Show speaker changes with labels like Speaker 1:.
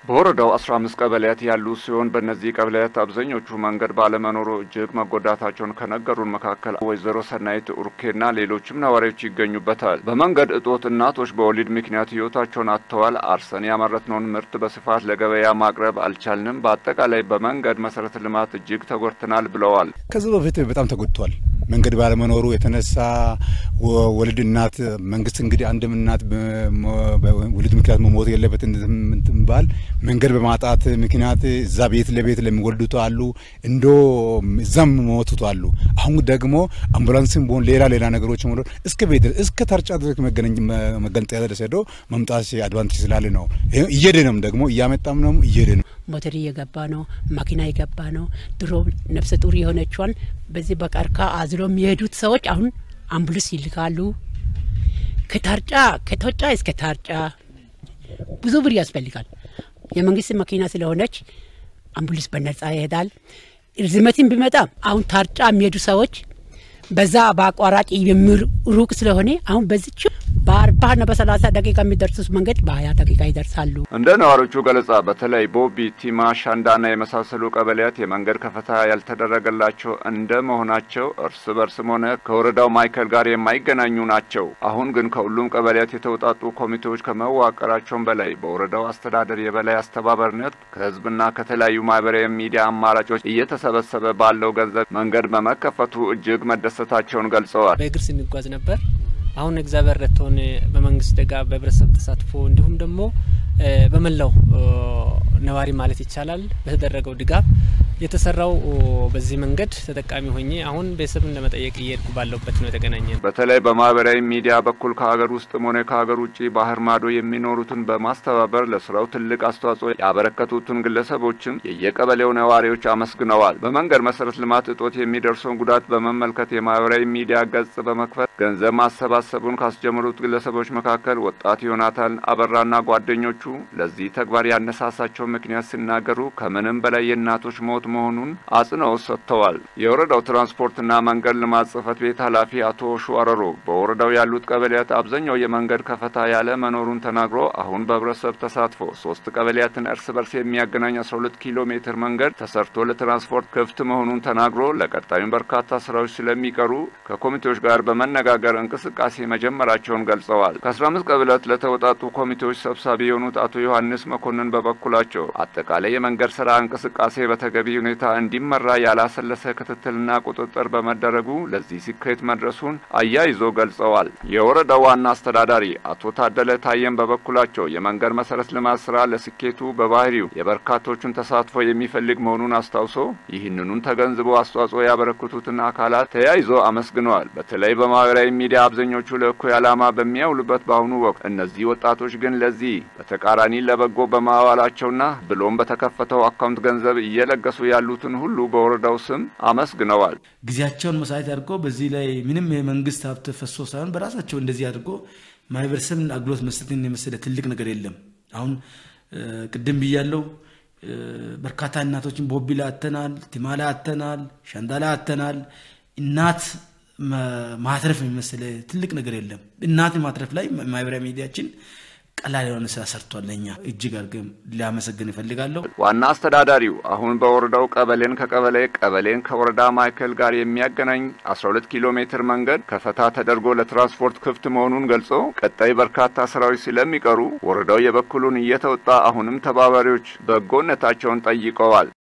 Speaker 1: በወረዳው አስራ አምስት ቀበሌያት ያሉ ሲሆን በእነዚህ ቀበሌያት አብዛኞቹ መንገድ ባለመኖሩ እጅግ መጎዳታቸውን ከነገሩን መካከል ወይዘሮ ሰናይት ኡርኬና ሌሎችም ነዋሪዎች ይገኙበታል። በመንገድ እጦት እናቶች በወሊድ ምክንያት ህይወታቸውን አጥተዋል። አርሰን ያመረትነውን ምርት በስፋት ለገበያ ማቅረብ አልቻልንም። በአጠቃላይ በመንገድ መሰረተ ልማት እጅግ ተጎድተናል ብለዋል።
Speaker 2: ከዚህ በፊት በጣም ተጎድቷል። መንገድ ባለመኖሩ የተነሳ ወልድ እናት መንግስት እንግዲህ አንድም እናት ወሊድ ምክንያት መሞት የለበት እንትባል መንገድ በማጣት ምክንያት እዛ ቤት ለቤት ለሚወልዱት አሉ እንዶ እዛም ሞቱት አሉ። አሁን ደግሞ አምቡላንስም ቢሆን ሌላ ሌላ ነገሮች ሆ እስከ ቤት እስከ ታርጫ ድረስ መገንጠያ ድረስ ሄዶ መምጣት አድቫንቴጅ ስላለ ነው። እየሄድንም ደግሞ እያመጣም ነው እየሄድ ነው።
Speaker 3: ሞተር እየገባ ነው። መኪና እየገባ ነው። ድሮ ነፍሰ ጡር የሆነችዋን በዚህ በቀርካ አዝሎ የሚሄዱት ሰዎች አሁን አምቡልስ ይልካሉ። ከታርጫ ከቶጫ እስከ ታርጫ ብዙ ብር ያስፈልጋል። የመንግስት መኪና ስለሆነች አምቡልስ በነጻ ይሄዳል። ርዝመትን ቢመጣ አሁን ታርጫ የሚሄዱ ሰዎች በዛ በአቋራጭ ሩቅ ስለሆነ አሁን በዚች በአርባና በሰላሳ ደቂቃ የሚደርሱት መንገድ በሀያ ደቂቃ ይደርሳሉ።
Speaker 1: እንደ ነዋሪዎቹ ገለጻ በተለይ ቦቢ፣ ቲማ፣ ሻንዳና የመሳሰሉ ቀበሌያት የመንገድ ከፈታ ያልተደረገላቸው እንደ መሆናቸው እርስ በርስም ሆነ ከወረዳው ማዕከል ጋር የማይገናኙ ናቸው። አሁን ግን ከሁሉም ቀበሌያት የተውጣጡ ኮሚቴዎች ከመዋቀራቸውም በላይ በወረዳው አስተዳደር የበላይ አስተባባሪነት ከህዝብና ከተለያዩ ማህበራዊ ሚዲያ አማራጮች እየተሰበሰበ ባለው ገንዘብ መንገድ በመከፈቱ እጅግ መደሰታቸውን ገልጸዋል።
Speaker 4: በእግር ስንጓዝ ነበር። አሁን እግዚአብሔር ረድቶን በመንግስት ድጋፍ በህብረተሰብ ተሳትፎ እንዲሁም ደግሞ በመላው ነዋሪ ማለት ይቻላል በተደረገው ድጋፍ የተሰራው በዚህ መንገድ ተጠቃሚ ሆኜ አሁን ቤተሰብን ለመጠየቅ እየሄድኩ ባለሁበት ነው የተገናኘን።
Speaker 1: በተለይ በማህበራዊ ሚዲያ በኩል ከሀገር ውስጥም ሆነ ከሀገር ውጭ ባህር ማዶ የሚኖሩትን በማስተባበር ለስራው ትልቅ አስተዋጽኦ ያበረከቱትን ግለሰቦችም የየቀበሌው ነዋሪዎች አመስግነዋል። በመንገድ መሰረተ ልማት እጦት የሚደርሰውን ጉዳት በመመልከት የማህበራዊ ሚዲያ ገጽ በመክፈት ገንዘብ ማሰባሰቡን ካስጀመሩት ግለሰቦች መካከል ወጣት ዮናታን አበራና ጓደኞቹ ለዚህ ተግባር ያነሳሳቸው ምክንያት ሲናገሩ ከምንም በላይ የእናቶች ሞት መሆኑን አጽንኦት ሰጥተዋል። የወረዳው ትራንስፖርትና መንገድ ልማት ጽህፈት ቤት ኃላፊ አቶ ሹአረሮ በወረዳው ያሉት ቀበሌያት አብዛኛው የመንገድ ከፈታ ያለ መኖሩን ተናግሮ አሁን በህብረተሰብ ተሳትፎ ሶስት ቀበሌያትን እርስ በርስ የሚያገናኝ 12 ኪሎ ሜትር መንገድ ተሰርቶ ለትራንስፖርት ክፍት መሆኑን ተናግሮ ለቀጣዩም በርካታ ስራዎች ስለሚቀሩ ከኮሚቴዎች ጋር በመነጋገር እንቅስቃሴ መጀመራቸውን ገልጸዋል። ከ15 ቀበሌያት ለተውጣጡ ኮሚቴዎች ሰብሳቢ የሆኑት አቶ ዮሐንስ መኮንን በበኩላቸው አጠቃላይ የመንገድ ስራ እንቅስቃሴ በተገቢ ሁኔታ እንዲመራ ያላሰለሰ ክትትልና ቁጥጥር በመደረጉ ለዚህ ስኬት መድረሱን አያይዞ ገልጸዋል። የወረዳው ዋና አስተዳዳሪ አቶ ታደለ ታየም በበኩላቸው የመንገድ መሰረት ልማት ስራ ለስኬቱ በባህሪው የበርካቶቹን ተሳትፎ የሚፈልግ መሆኑን አስታውሶ ይህንኑን ተገንዝቦ አስተዋጽኦ ያበረክቱትን አካላት ተያይዞ አመስግነዋል። በተለይ በማህበራዊ ሚዲያ አብዛኞቹ ለእኩይ ዓላማ በሚያውሉበት በአሁኑ ወቅት እነዚህ ወጣቶች ግን ለዚህ በተቃራኒ ለበጎ በማዋላቸውና ብሎም በተከፈተው አካውንት ገንዘብ እየለገሱ ያሉትን ሁሉ በወረዳው ስም አመስግነዋል።
Speaker 5: ጊዜያቸውን መስዋዕት አድርጎ በዚህ ላይ ምንም የመንግስት ሀብት ፈሶ ሳይሆን በራሳቸው እንደዚህ አድርጎ ማህበረሰብን አገልግሎት መስጠትን የመሰለ ትልቅ ነገር የለም። አሁን ቅድም ብያለው በርካታ እናቶችን ቦቢላ አተናል፣ ቲማላ አተናል፣ ሻንዳላ አተናል። እናት ማትረፍ የመሰለ ትልቅ ነገር የለም። እናት ማትረፍ ላይ ማህበራዊ ሚዲያችን ቀላል የሆነ ስራ ሰርቷል። ለኛ እጅግ አድርገን ሊያመሰግን እፈልጋለሁ።
Speaker 1: ዋና አስተዳዳሪው አሁን በወረዳው ቀበሌን ከቀበሌ ቀበሌን ከወረዳ ማዕከል ጋር የሚያገናኝ 12 ኪሎ ሜትር መንገድ ከፈታ ተደርጎ ለትራንስፖርት ክፍት መሆኑን ገልጾ ቀጣይ በርካታ ስራዎች ስለሚቀሩ ወረዳው የበኩሉን እየተወጣ አሁንም ተባባሪዎች በጎነታቸውን ጠይቀዋል።